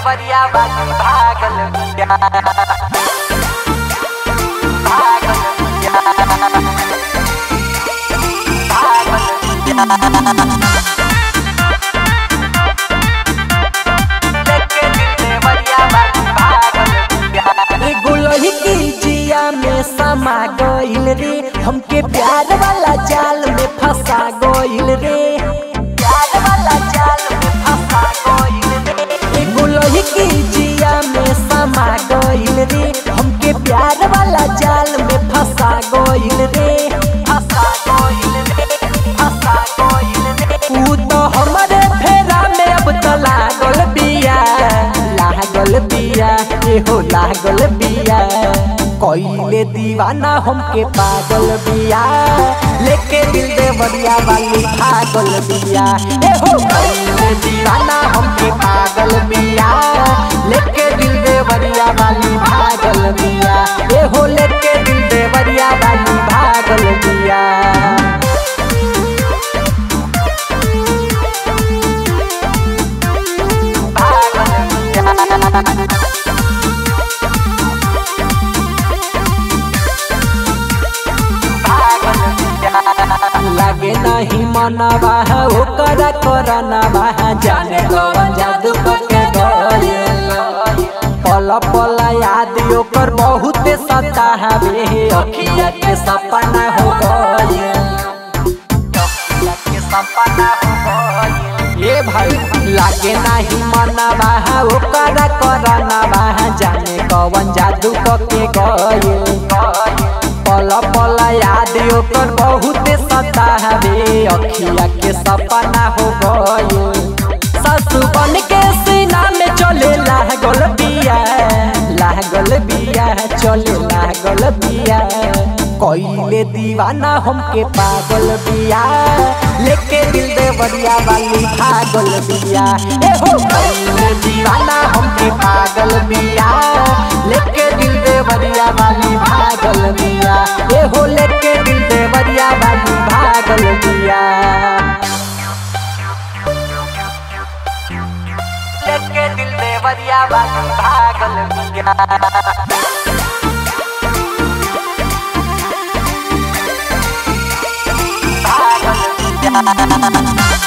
देवरिया बाकी भागल बिया भागल बिया भागल बिया लेके दिल देवरिया बाकी भागल बिया एगो लड़की जिया में समा गइल रे हमके प्यार वाला जाल में फंसा गइल रे प्यार वाला जाल में फंसा गइल रे एगो लड़की जिया में समा गइल रे हमके प्यार वाला जाल में फंसा गइल रे फंसा गइल रे फंसा गइल रे ऊ तो हमरे फेरा में अब तो लागल बिया लागल बिया एहो लागल बिया कइले दीवाना हमके पागल बिया लेके दिल देवरिया वाली पागल बिया एहो कइले दीवाना हमके पागल बिया लेके दिल देवरिया वाली पागल बिया एहो लेके दिल देवरिया वाली पागल बिया भागल बिया भागल बिया लागे नहीं मनवा ओकर करनवा जाने कौन जादू के गइल पल पल याद ओकर बहुत सतावे अखिया के सपना हो गइल टोकिया के सपना हो गइल ये भाई लागे नहीं मनवा ओकर करनवा जाने कौन जादू के गइल पल पल याद ओकर बहुत सतावे अखिया के सपना हो गइल ससु बन के सीना में चले लागल बिया लागल बिया चले लागल बिया कइले दीवाना हमके पागल बिया लेके दिल देवरिया वाली पागल बिया एहो कइले दीवाना हमके पागल बिया लेके दिल देवरिया वाली पागल बिया एहो लेके दिल देवरिया वाली पागल बिया लेके दिल देवरिया बाकी भागल बिया भागल बिया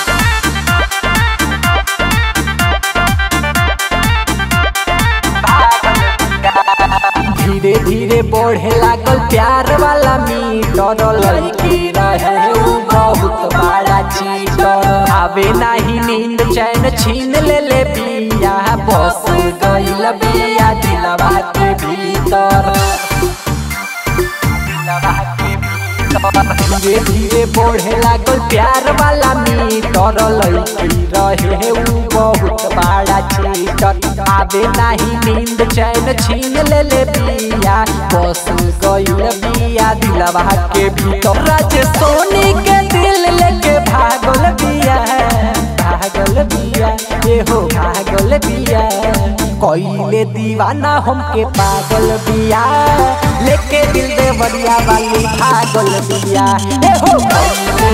भागल बिया धीरे धीरे बढ़े लागल प्यार वाला मीटर लड़की रहे उ बहुत बड़ा चीटर आवे नाही नींद चैन छीन ले ले बिया बस गइल बिया दिलवा के भीतर दिलवा के भीतर धीरे धीरे बढ़े लागल प्यार वाला मीटर लड़की रहे उ बहुत बड़ा चीटर आवे नाही नींद चैन छीन ले ले बिया बस गइल बिया दिलवा के भीतर राज सोनी के दिल लेके भागल बिया भागल बिया एहो भागल बिया कइले दीवाना हमके पागल बिया लेके दिल देवरिया वाली भागल बिया एहो कइले